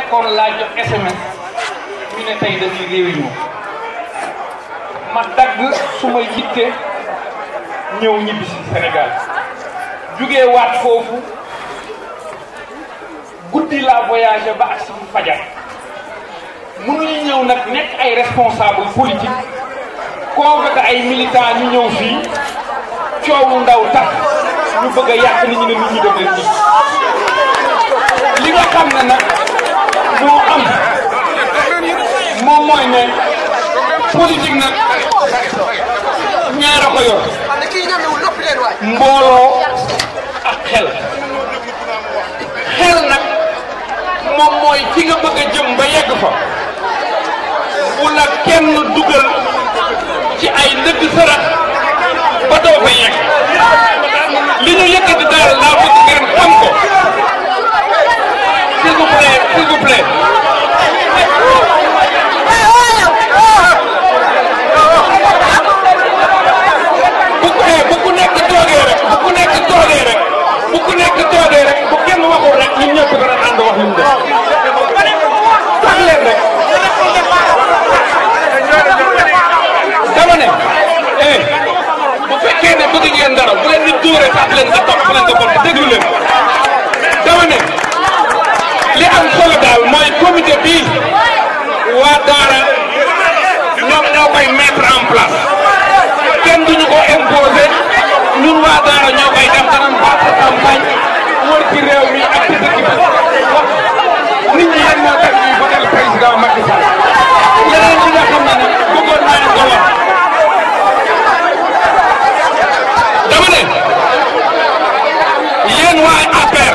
nekkoon laa jox SMS ñu ne tey dañuy réunion ma dagg su ma yitte ñëw ñibbi si Sénégal jugee waat foofu guddi laa voyagé ba ak si fajar mënuñu ñëw nag nekk ay responsable politique convoqué ay militants ñu ñëw fii coowu ndaw tax ñu bëgg a yàq nit ñi ne nit ñi def leen nit li nga xam ne nag moo am moom mooy ne politique nag ñaara ko yor mbooloo ak xel xel nag moom mooy fi nga bëgg a jëm ba yegg fa bu la kenn dugal ci ay ndëgg sërëx ba doo fa yegg li ñu yëkkati daal laa bëgg ngeen xam ko s'il vous plaît s'il vous plaît bu ko bu ku nekk toogee rek bu ku nekk toogee rek bu ku nekk toogee rek bu kenn waxul rek ñun ñëpp dana ànd wax li mu def sax leen rek dama ne eh bu fekkee ne bëgg ngeen dara bu leen di dóore sax leen nga topp leen nga bokk déglu leen dama ne li am solo daal mooy comité bii waa Daara ñoom ñoo koy mettre en place kenn duñu ko imposé ñun waa Daara ñoo koy def danañ battre campagne wër ci réew mi ak ci dëkk bi wax nit ñi yan moo tax ñuy votel président Macky Sall yeneen ñi nga xam ne nag bëggoon naa leen ko wax dama ne yéen waa APR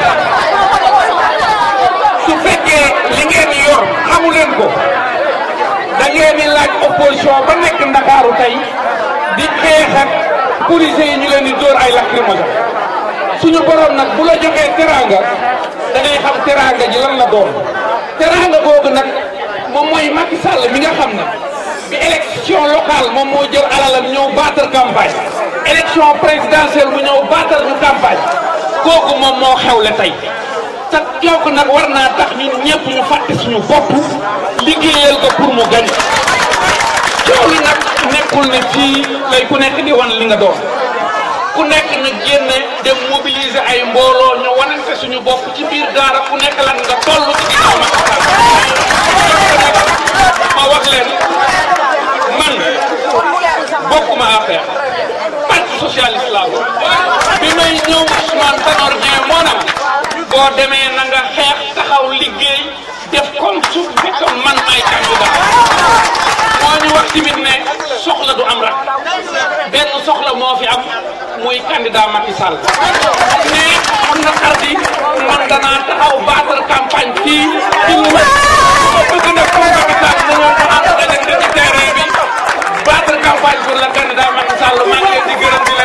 su fekkee li ngeen yor xamu leen ko da ngeen di laaj opposition ba nekk Ndakaaru tey di xeex ak policiers yi ñu leen di dóor ay lacrymogène suñu borom nag bu la joxee teraanga da ngay xam teraanga ji lan la doon teraanga googu nag moom mooy Macky Sall mi nga xam ne bi élection locale moom moo jël alalam ñëw battre campagne élection présidentielle mu ñëw battre ñu campagne kooku moom moo xewle tey te kooku nag war naa tax ñun ñëpp ñu fàtte suñu bopp liggéeyal ko pour mu gañ coow li nag nekkul ne fii lay ku nekk di wan li nga doon ku nekk na génne dem mobiliser ay mbooloo ñu wanante suñu bopp ci biir daara ku nekk lan nga toll ci ginnaaw Macky Sall ma wax leen man bokkuma affaire parti socialiste laa ko bi may ñëw Ousmane Tanor Dieng moo nam boo demee na nga xeex taxaw liggéey def comme su fekkoon man may candidat moo ñu wax tamit ne soxla du am rak benn soxla moo fi am muy candidat Macky Sall mais am na xardi man danaa taxaw battre campagne fii ci lu bëgg na comme Macky Sall dañoo ko ànd dajante ci terrain bi battre campagne pour le candidat Macky Sall maa ngi leen di gërëm di leen